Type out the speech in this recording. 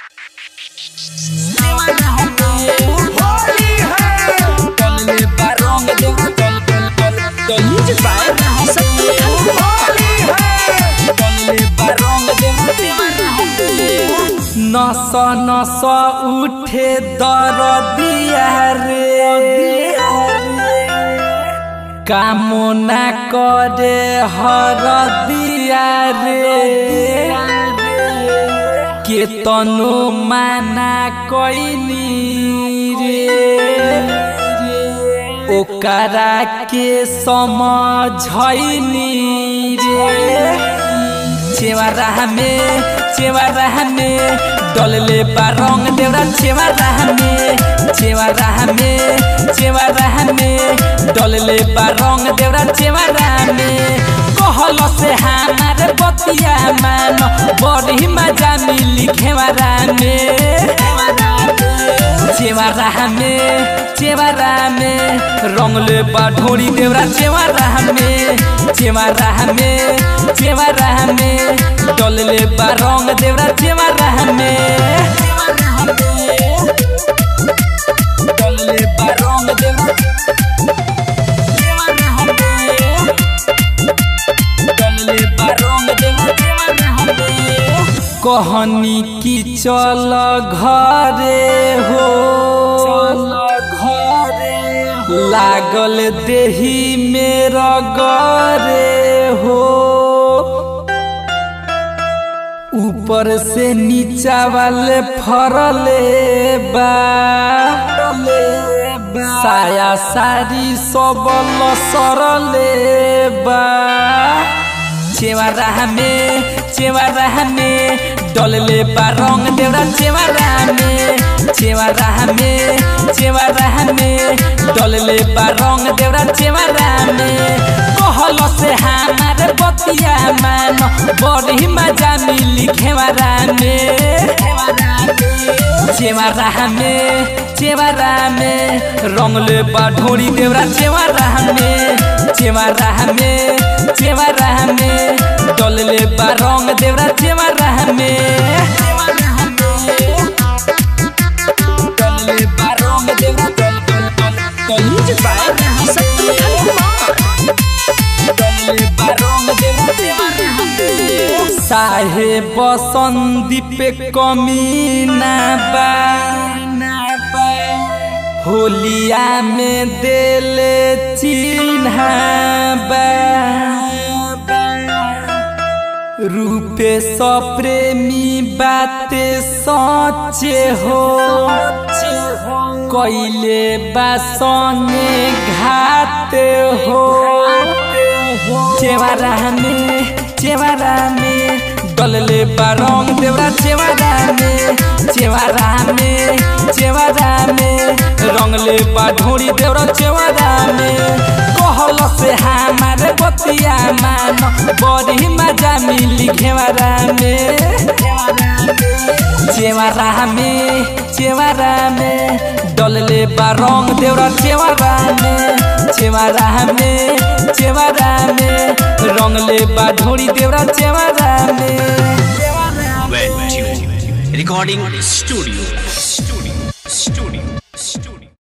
नस नस उठे दरदिया रे कामना करे हरदिया रे के तनु माना कैनी रे ओकरा के समझैनी रे चेवारा में चेवारा में डलले बा रंग देवरा चेवारा में चेवारा में चेवारा में डलले बा रंग देवरा चेवारा में कहल से हमारे बतिया मान बड़ी मजा मिली खेवारा में चेवारा में चेवारा में रंगले बा ढोरी देवरा चेवारा में चेवारा में चेवारा में डलले बा रंग देवरा चेवारा में डलले बा रंग देवरा डलले बा रंग देवरा कहनी की चल घरे हो लागल देही मेरा गरे हो ऊपर से नीचा वाले फरले बा साया सारी सब सरले बा चेवारा में चेवारा में डलले बा रंग देवरा चेवारा में चेवारा में चेवारा में डलले बा रंग देवरा चेवारा में कहल से हमारे बतिया मान बड़ी मजा मिली खेवारा में चेवारा में चेवारा में रंगले बा ढोरी देवरा चेवारा में चेवारा में चेवारा में डलले बा रंग देवरा चेवारा में डलले बा रंग देवरा डल डल डल डलले बा रंग देवरा चेवारा साहे बसंदीप कमी ना बा होलिया में देले चिन्ह रूपे सप्रेमी बाते सचे हो कैले बासने घात हो चेवारा में चेवारा में डलले बारंग देवरा चेवारा में चेवारा में चेवारा में रंगले बा ढोरी देवरा चेवारा में कहल से हमारे बतिया मान बड़ी मजा मिली घेवारा में चेवारा में चेवारा में डलले बा रंग देवरा चेवारा में चेवारा में चेवारा में रंगले बा ढोरी देवरा चेवारा में Well tuned. Recording studio. Studio. Studio.